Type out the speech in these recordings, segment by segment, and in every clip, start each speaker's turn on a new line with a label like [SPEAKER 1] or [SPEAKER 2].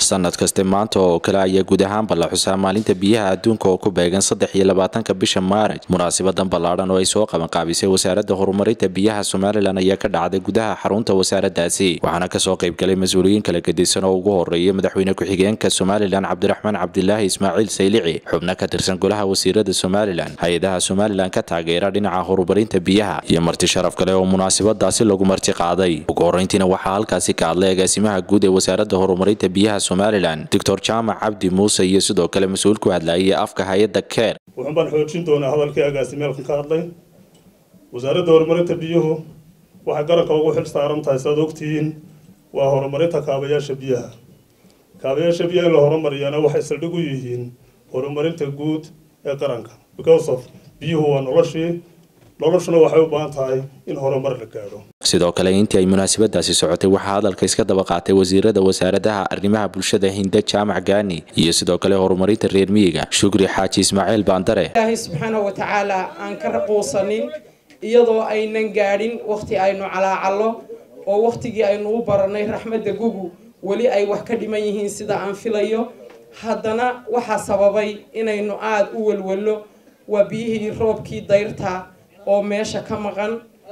[SPEAKER 1] sanad kaste maanta oo kale ayaa guud ahaanba la xusaa maalinta biyaha adduunka oo ku beegan saddex iyo labaatanka bisha maaraj munaasabadan ballaadhan oo ay soo qabanqaabisay wasaaradda horumarinta biyaha somalilan ayaa ka dhacday gudaha xarunta wasaaraddaasi waxaana kasoo qaybgalay mas-uuliyiin kala gedisan oo ugu horeeya madaxweyne ku-xigeenka somalilan cabdiraxmaan cabdilaahi ismaaciil saylici xubno ka tirsan golaha wasiirada somalilan hay-adaha somalilan ka taageera dhinaca horumarinta biyaha iyo marti sharaf kale oo munaasabadaasi lagu marti qaaday ugu horeyntiina waxaa halkaasi ka hadlay agaasimaha guud ee wasaaradda horumarinta biyaha somalilan doctor jaamac cabdi muuse iyo sidoo kale mas-uul ku hadlayay afka hay-adda keer
[SPEAKER 2] wuxuun baan xoojin doonaa hadalkii agaasimeelkan ka hadlay wasaaradda horumarinta biyuhu waxay qaranka ugu xil saaran tahay siaad ogtihiin waa horumarinta kaabayaasha biyaha kaabayaasha biyaha in la horumariyana waxay saldhig u yihiin horumarinta guud ee qaranka because of biyuhu waa noloshii noloshuna waxay u baahan tahay in horumar la gaadho
[SPEAKER 1] sidoo kale intii ay munaasabadaasi socotay waxaa hadalka iska daba qaatay wasiirada wasaaradaha arrimaha bulshada hinde jaamac gaani iyo sidoo kale horumarinta reer miyiga shukri xaaji ismaaciil baandare
[SPEAKER 3] ilaahay subxaanahu wa tacaala aan ka raquusanin iyadoo aynan gaadhin wakhti aynu calaacallo oo wakhtigii aynu u baranay raxmadda gugu weli ay wax ka dhiman yihiin sida aan filayo haddana waxaa sababay inaynu aada u welwello waa biyihii roobkii dayrta oo meesha ka maqan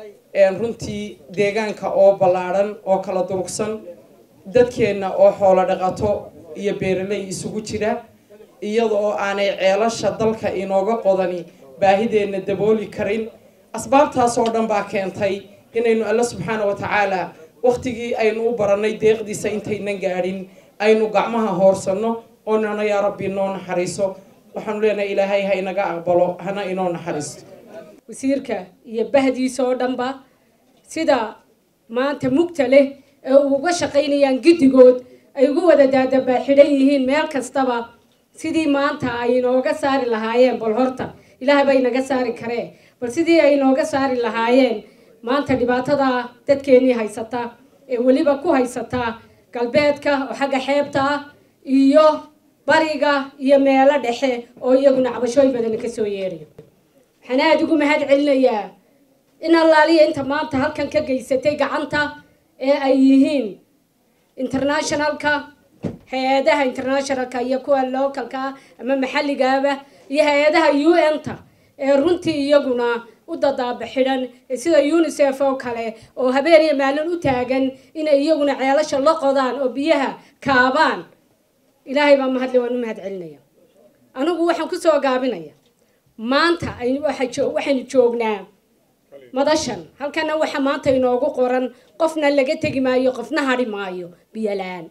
[SPEAKER 3] runtii deegaanka oo ballaadhan oo kala durugsan dadkeenna oo xoolo dhaqato iyo beeraley isugu jira iyada oo aanay ceelasha dalka inooga qodani baahideenna dabooli karin asbaabtaas oo dhan baa keentay inaynu alla subxaana wa tacaala wakhtigii aynu u barannay deeqdiisa intaynan gaadhin aynu gacmaha hoorsanno oo nana yaa rabbi noo naxariiso waxaanu leenahay ilaahay ha inaga aqbalo hana inoo naxariisto
[SPEAKER 4] wasiirka iyo bahdiisa oo dhanba sida maanta mugta leh ee uga shaqaynayaan giddigood ay ugu wada daadabaa xidhan yihiin meel kastaba sidii maanta ay inooga saari lahaayeen bal horta ilaah baa inaga saari karee bal sidii ay inooga saari lahaayeen maanta dhibaatada dadkeennii haysata ee weliba ku haysata galbeedka oo xagga xeebta ah iyo bariga iyo meelo dhexe oo iyaguna cabashooyin badan kasoo yeerayo waxaan aada ugu mahad celinayaa in allaaliya inta maanta halkan ka geysatay gacanta ee ay yihiin internationalka hay-adaha internationalka iyo kuwa localka ama maxalligaaba iyo hay-adaha u n-ta ee runtii iyaguna u dadaaba xidhan sida unisef oo kale oo habeen iyo maalin u taagan inay iyaguna ceelasha la qodaan oo biyaha kaabaan ilaahay baa mahadle waan u mahad celinaya anigu waxaan kusoo gaabinaya maanta waxaynu joognaa madashan halkana waxa maanta inoogu qoran qofna laga tegi maayo qofna hadhi maayo biyola-aan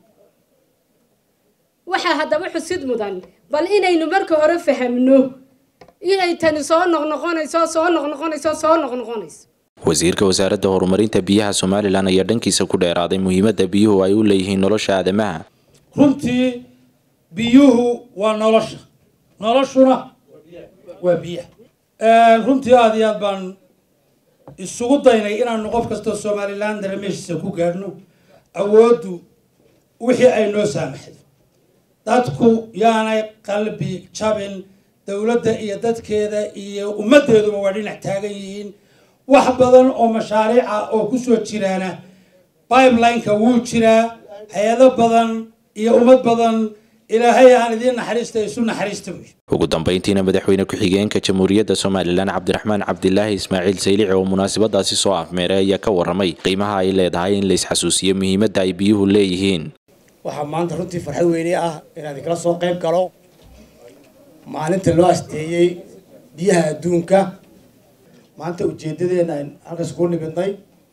[SPEAKER 4] waxaa haddaba xusid mudan bal inaynu marka hore fahamno inay tani soo noqnoqonayso soo noqnoqonayso soo noqnoqonayso
[SPEAKER 1] wasiirka wasaaradda horumarinta biyaha somalilan ayaa dhankiisa ku dheeraaday muhiimadda biyuhu ay u leeyihiin nolosha aadamaha
[SPEAKER 5] runtii biyuhu waa nolosha noloshuna waa biyaha runtii aada iyo aad baan isugu daynay inaanu qof kastoo somalilan daremeeshiisa ku gaadhno awooddu wixii ay noo saamaxday dadku yaanay qalbi jabin dowladda iyo dadkeeda iyo ummaddeeduba waa dhinac taagan yihiin wax badan oo mashaariica oo kusoo jiraana bibelineka wuu jiraa hay-ado badan iyo ummad badan ilaahay aan idiin naxariista isu naxariista wey
[SPEAKER 1] ugu dambeyntiina madaxweyne ku-xigeenka jamhuuriyadda somalilan cabdiraxmaan cabdilaahi ismaaciil saylici oo munaasabadaasi soo afmeeray ayaa ka waramay qiimaha ay leedahay in la isxasuusiyo muhiimadda ay biyuhu leeyihiin
[SPEAKER 6] waxaa maanta runtii farxad weyne ah inaan idinkala soo qayb galo maalinta loo asteeyey biyaha adduunka maanta ujeedadeena ayn halkaas ku nimidnay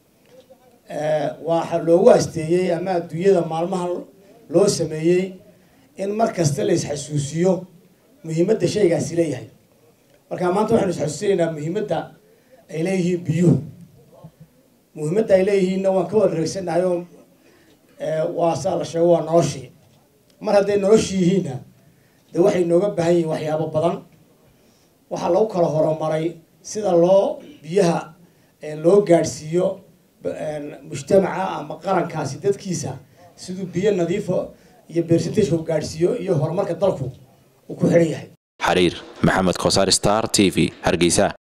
[SPEAKER 6] waxa loogu asteeyey ama adduunyada maalmaha loo sameeyey in mar kasta la isxasuusiyo muhiimadda shaygaasi leeyahay marka maanta waxaynu isxasuusinaynaa muhiimadda ay leeyihiin biyuhu muhiimadda ay leeyihiinna waan ka wada reegsanahay oo waa saa la sheego waa noloshii mar hadday noloshii yihiinna dee waxay nooga baahan yihiin waxyaabo badan waxaa lagu kala horumaray sida loo biyaha loo gaadhsiiyo mujtamaca ama qarankaasi dadkiisa siduu biyo nadiifo iyo bersentageka u gaadhsiiyo iyo horumarka dalku uu ku xidhan yahay
[SPEAKER 1] xariir maxamed kosaar star t v hargeysa